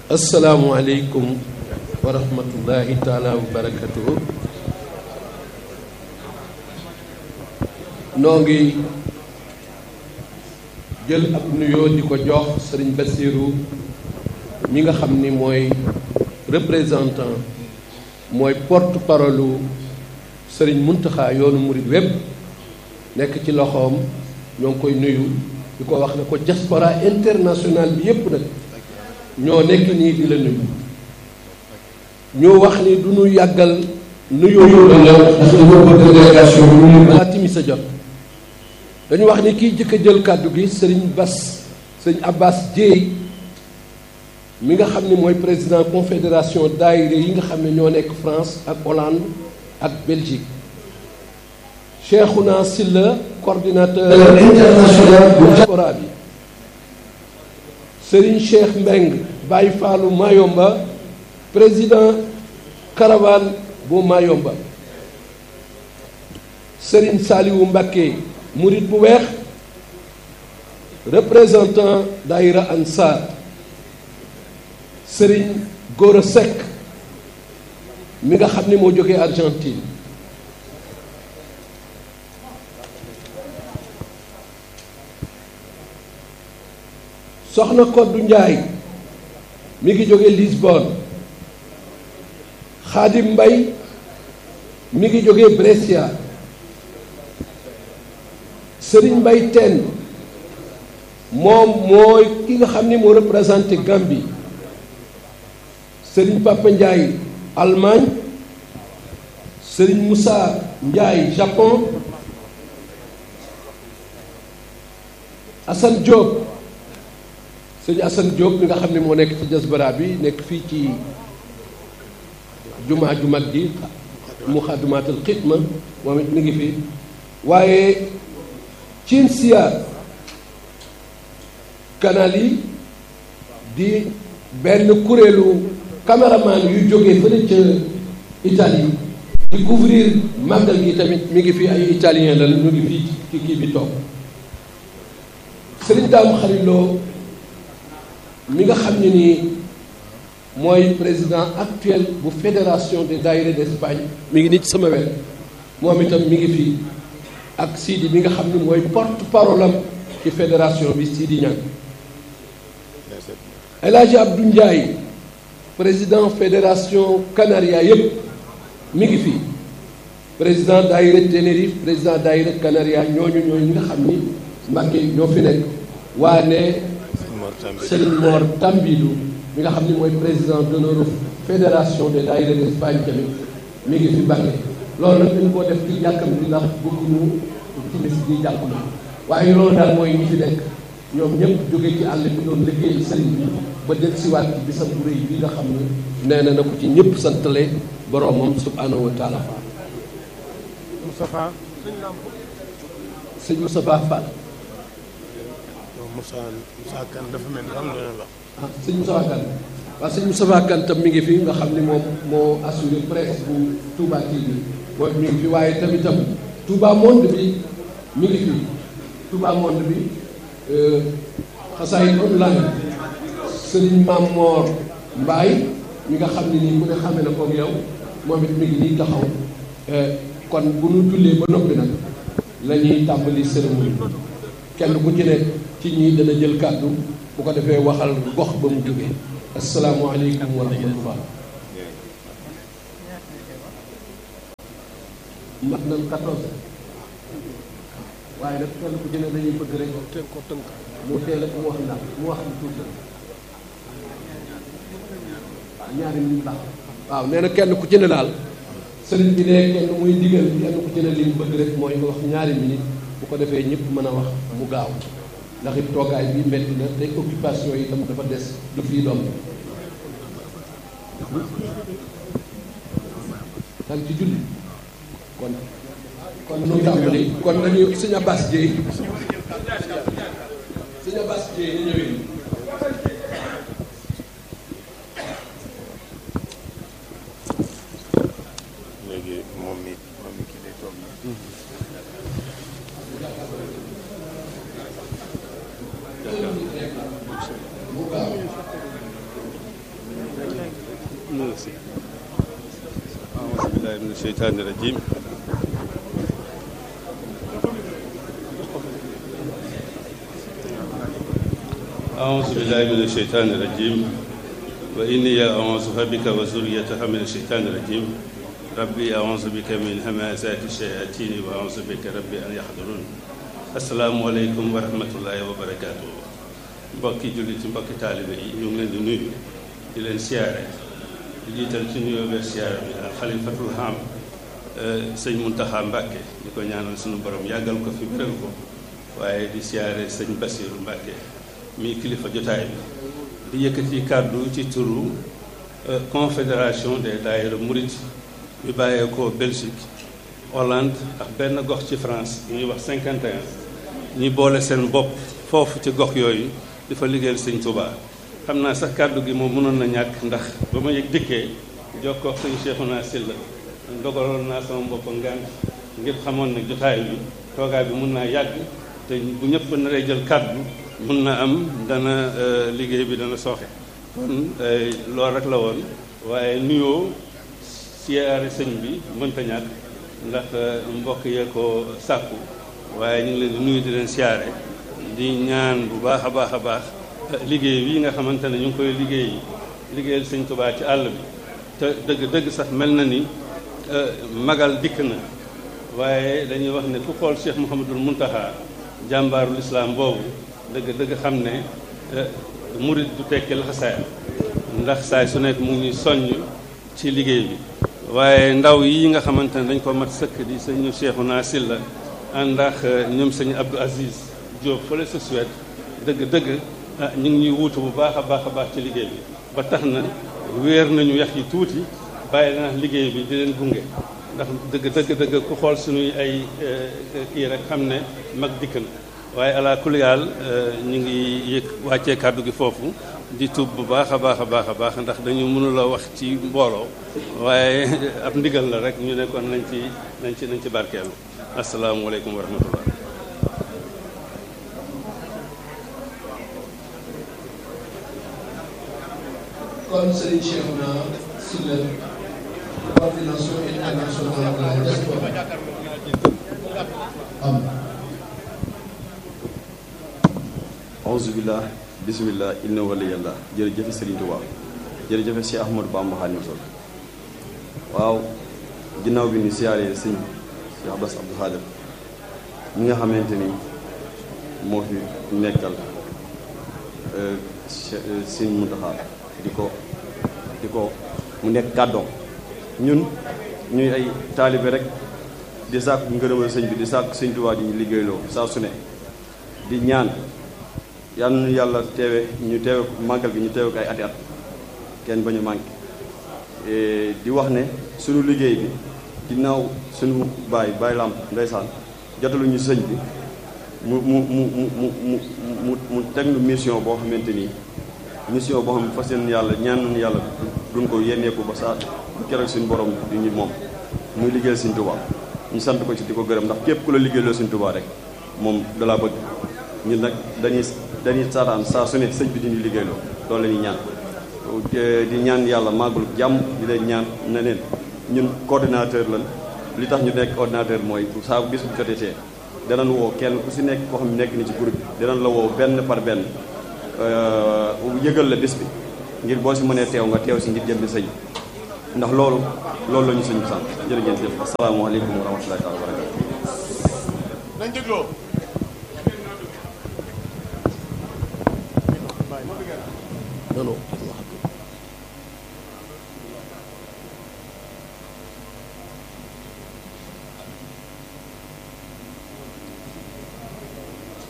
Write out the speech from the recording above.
asalaamualeykum wa rahmatullahi taala wa barakatuhu noo ngi jël ab nuyoo di ko jox sëriñ Bassirou mi nga xam ni mooy représentant mooy porte parole sëriñ Muntaxa yoonu murit wépp nekk ci loxoom ñoo ngi koy nuyu di ko wax ne ko diaspora internationale bi yépp nag ñoo nekk nii di la nuyu ñu wax ni du ñu yàggal nuyoo la ndax dañoo bëgg délégation bi ñu balaa timis sa jot dañu wax ni kiy jëkk a jël kàddu gi sëriñ Bas sëriñ Abbas Dieye mi nga xam ni mooy président confédération daayira yi nga xam ne ñoo nekk France ak Hollande ak Belgique Cheikhouna Silla coordinateur international bu diaspora bi Serigne Cheikh Mbeng Baye Fallou Mayomba président caravane bu Mayomba Serigne Saliou Mbacké murit bu weex représentant daayira Ansar Serigne Gora Seck mi nga xam ni moo jógee Argentine soxna Koddu Njaay mi ngi jóge Lisbonne Xaadim Mbay mi ngi jóge Brescia Sëriñ Mbay Teen moom mooy ki nga xam ni moo représenté Gambie Sëriñ Papa Njaay Allemagne Sëriñ Moussa Njaay Japon Assane Diop sëñ Assane Diop mi nga xam ne moo nekk ci diaspora bi nekk fii ci jumaa ju mag ji muxaddamaatul xidma moom it mi ngi fi waaye cin siyaar canal yi di benn kuréelu caméraman yu jógee fële ca Italie di couvrir màggal gi tamit mi ngi fi ay italien la ñu ngi fii ci kii bi toog sëriñ Daam Xariloo mi nga xam ne nii mooy président actuel bu fédération des daïra d'Espagne mi ngi nii ci sama wet moom itam mi ngi fii ak Sidi mi nga xam ne mooy porte parole am ci fédération bi Sidi Niang El Hadji Abdou Ndiaye président fédération Canaria yépp mi ngi fii président daïra Tenerife président daïra Canaria ñooñu ñooñu ñi nga xam ni Mbàkke ñoo fi nekk waa ne Serigne Mor Tambidou mi nga xam ni mooy président d'honneur fédération des daïra d'Espagne tamit mi ngi fi Mbàkke loolu nag dañ koo def ci jàkkam bi ndax bëgguñu timis di jàpp na waaye loolu daal mooy ñi fi nekk ñoom ñëpp jóge ci àll bi doon liggéey sëriñ bi ba del siwaat ci bisam bu rëy bi nga xam ne nee na na ko ci ñëpp santale boroomam subhanahu wa taala Moustapha sëñ Moustapha Fall Moussa Moussa Kane dafa mel ni am na la ah sëñ Moustapha Kane waaw sëñ Moustapha Kane tam mi ngi fi nga xam ni moom moo assuré presse bu Touba TV mooy mi ngi fi waaye tamitam Touba Monde bi mi ngi fi Touba Monde bi xasaay online sëriñ Maam Moor Mbaay mi nga xam ne nii ku ne xame na koog yow moom it mi ngi nii taxaw kon bu nu jullee ba noppi nag la ñuy tàmbali cérémonie bi kenn ku ci nekk ci ñii dana jël kàddu bu ko defee waxal gox ba mu jógee asalaamualeykum wa rahmatullah mat nañ 14 waaye nag kenn ku ci ne dañuy bëgg rek teel ko tënk mu teel a mu wax ndax mu wax tuuti waaw ñaari nit baax waaw nee na kenn ku ci ne daal sëriñ bi ne kenn muy digal kenn ku ci ne li mu bëgg rek mooy nga wax ñaari minute bu ko defee ñëpp mën a wax mu gaaw ndax it toogaay bi metti na te occupation yi itam dafa des du fii doom dang ci julli kon kon nu tàmbali kon nañu sëñ Abbas Dieye sëñ Abbas Dieye ñu ñëwee léegi moom mi moom mi kii day toog الشيطان الرجيم أعوذ بالله من الشيطان الرجيم وإني أعوذ بك وذريتها من الشيطان الرجيم ربي أعوذ بك من همازات الشياطين وأعوذ بك ربي أن يحضرون السلام عليكم ورحمة الله وبركاته mbokki jullit ci mbokki taalibe yi ñu ngi leen di nuyu di leen siyaare di jiital ci nuyoo beeg siyaare bi ak xalifatul xam sëñ Muntaxa Mbàkke di ko ñaanal suñu borom yàggal ko fi bérél ko waaye di siyaare sëñ Basiiru Mbàkke mi kilifa jotaay bi di yëkkati kàddu ci turu confédération des daayira murit bi bàyyeekoo Belgique Hollande ak benn gox ci France ñuy wax 51 ñi boole seen bopp foofu ci gox yooyu di fa liggéeyal sëñ Touba xam naa sax kàddu gi moom mënoon na ñàkk ndax ba ma yëg dikkee jokkoo ak sëñ Cheikhouna Sylla dogaloon naa sama bopp ngant ngir xamoon ne jotaay bi toogaay bi mun naa yàgg te bu ñëpp naree jël kàddu mun na am dana liggéey bi dana sooxe kon loolu rek la woon waaye nuyoo siyaare sëñ bi mënta ñàkk ndax mbokk yee ko sàkku waaye ñu ngi leen di nuyu di leen siyaare di ñaan bu baax a baax a baax liggéey bii nga xamante ne ñu ngi koy liggéey liggéeyal sëñ Tuubaa ci àll bi te dëgg dëgg sax mel na ni magal dikk na waaye dañuy wax ne ku xool Cheikh Mouhamadul Muntaxa jàmbaarul islaam boobu dëgg dëgg xam ne murit du tekki laxasaay ndax saay su nekk mu ngi soññ ci liggéey bi waaye ndaw yi nga xamante ne dañ ko mat sëkk di sëñ Cheikhouna Sylla ànd ak ñoom sëñ Abdou Aziz Diop fële sa Suède dëgg dëgg ñu ngi ñuy wuutu bu baax a baax a baax ci liggéey bi ba tax na wéer nañu yax yi tuuti bàyyi na liggéey bi di leen gunge ndax dëgg dëgg dëgg ku xool suñuy ay kii rek xam ne mag dikk na waaye ala kuliyaal ñu ngi yëg wàccee kàddu gi foofu di tub bu baax a baax a baax a baax ndax dañu mënula wax ci mbooloo waaye ab ndigal la rek ñu ne kon nañ ci nañ ci nañ ci barkeelu asalaamualeykum wa rahmatullah kon Serigne Cheikhouna Sylla coordination internationale de la diaspora am aousubillah bisimillah inna waliyallah jërëjëfe Serigne Touba jërëjëfe Cheikh Ahmadou Bamba Xaadimu Rasuul waaw ginnaaw bi ni siyaaree sëñ Cheikh Bass Abdou Khadir mi nga xamante ni moo fi nekkal sëñ Muntaxa di ko di ko mu nekk kàddoom ñun ñuy ay taalibe rek di sàkku ngërëmal sëñ bi di sàkku sëñ Tuubaa di ñu liggéeyloo saa su ne di ñaan yal na yàlla teewe ñu teewe màggal gi ñu teewe ko ay ati at kenn ba ñu manqué di wax ne suñu liggéey bi ginnaaw suñu baay baay làmp ndeysaan jotaluñu sëñ bi mu mu mu mu mu mu mu mu teg nu mission boo xamante nii mission boo xam ne fas yéene yàlla ñaan nañu yàlla duñ ko yenneeku ba saa keroog suñu borom di ñu moom muy liggéeyal Sëñ Tuubaa ñu sant ko ci di ko gërëm ndax képp ku la liggéeyloo Sëñ Tuubaa rek moom dalaa bëgg ñun nag dañuy dañuy saataan saa su ne sëñ bi di ñu liggéeyloo loolu la ñuy ñaan di ñaan yàlla màggul jàmm di leen ñaan ne leen ñun coordinateur lan li tax ñu nekk ordinateur mooy saa bu bis bu jotee danañ woo kenn ku si nekk koo xam ne nekk ni ci groupe bi danañ la woo benn par benn yëgal la bis bi ngir boo si mënee teew nga teew si ngir jëm bi sëñ ndax loolu loolu la ñu sëñ bi sant jërë ngeen jëf asalaamaaleykum wa rahmatullahi taala wa barakatu nañ dégloo non non